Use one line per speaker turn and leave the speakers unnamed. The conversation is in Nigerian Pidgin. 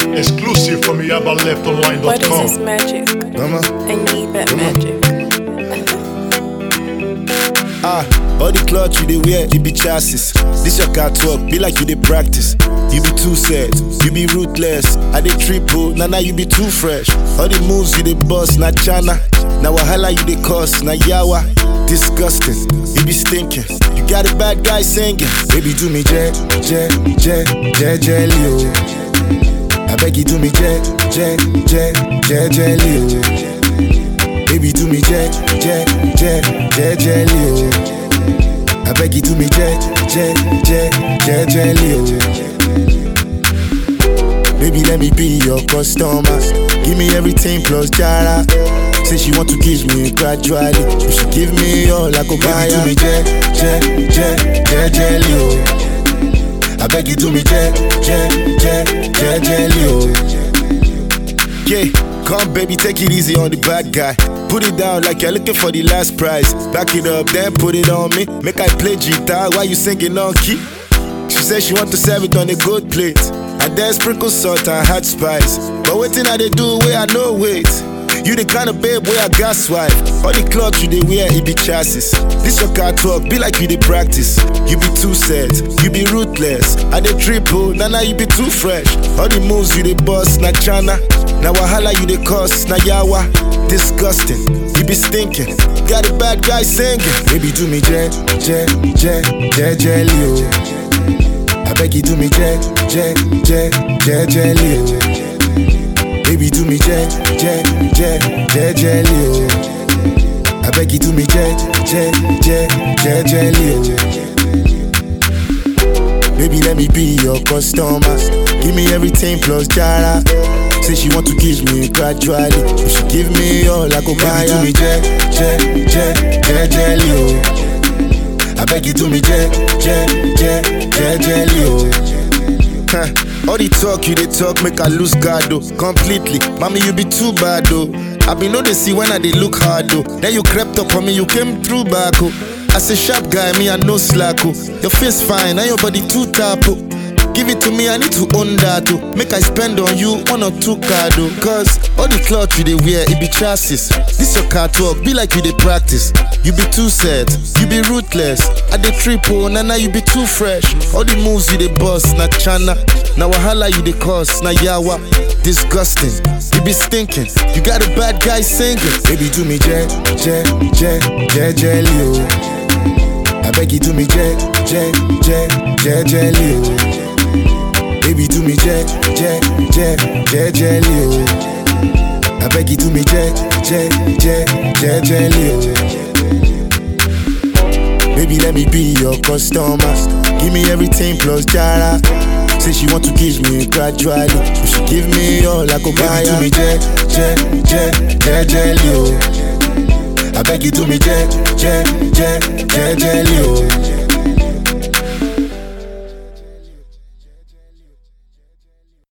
Exclusive from
What is this
YabaLeftOnline.com.
magic?
Mama.
I need that magic.
Ah, all the clothes you dey wear, you be chassis. This your car talk, be like you dey practice. You be too sad, you be ruthless. I dey triple, nah nah you be too fresh. All the moves you dey bust, na chana. Na wahala you dey cause, na yawa. Disgusting, you be stinking. You got a bad guy singing. Baby do me jet, jet, jet, jet, jelly oh. I beg you do me jet, jet, jet, jet, jelly oh. Baby, do me jet, jet, jet, jet, jelly, oh. I beg you, do me jet, jet, jet, jet, jelly, oh. Baby, let me be your customer. Give me everything plus jara. Say she want to kiss me gradually. You should give me all I go buy. Baby, do me jet, jet, jet, jet, jelly, oh. I beg you, do me jet, jet, jet, jet, jelly, oh. Yeah, come baby, take it easy on the bad guy. Put it down like you're looking for the last prize. Back it up, then put it on me. Make I play guitar while you singing on key. She said she want to serve it on a good plate. And then sprinkle salt and hot spice. But waiting I they do where I know wait. You the kind of babe where I gas wife. All the clothes you they wear, it be chassis. This your car talk, be like you they practice. You be too sad, you be ruthless. I they triple, nah nah you be too fresh. All the moves you they bust, na chana. Na wahala you they cause, na yawa. Disgusting, you be stinking. Got a bad guy singing. Baby do me jet, jet, jet, jet, jelly oh. I beg you do me jet, jet, jet, jet, jelly oh. Baby, do me jet, jet, jet, jet, jelly, oh. I beg you, do me jet, jet, jet, jet, jelly, oh. Baby, let me be your customer. Give me everything plus jara. Say she want to kiss me gradually. You should give me all I go buy. Baby, do me jet, jet, jet, jet, jelly, oh. I beg you, do me jet, jet, jet, jet, jelly, oh. Huh. All the talk you they talk make I lose guard though completely. Mommy you be too bad though. I be know they see when I they look hard though. Then you crept up on me, you came through back oh. As a sharp guy, me I no slack oh. Your face fine, and your body too tap oh. Give it to me, I need to own that oh. Make I spend on you one or two card oh. Cause all the cloth you they wear, it be chassis. This your car talk, be like you they practice. You be too sad, you be ruthless. I dey triple, na na you be too fresh. All the moves you dey bust, na chana. Na wahala you dey cause, na yawa. Disgusting, you be stinking. You got a bad guy singing. Baby, do me jet, jet, jet, jet, jelly, oh. I beg you, do me jet, jet, jet, jet, jelly, oh. Baby, do me jet, jet, jet, jet, jelly, oh. I beg you, do me jet, jet, jet, jet, jelly, oh. Baby, let me be your customer. Give me everything plus jara. Say she want to kiss me gradually. You should give me all I go buy. Baby, do me jet, jet, jet, jet, jelly, oh. I beg you, do me jet, jet, jet, jet, jelly, oh.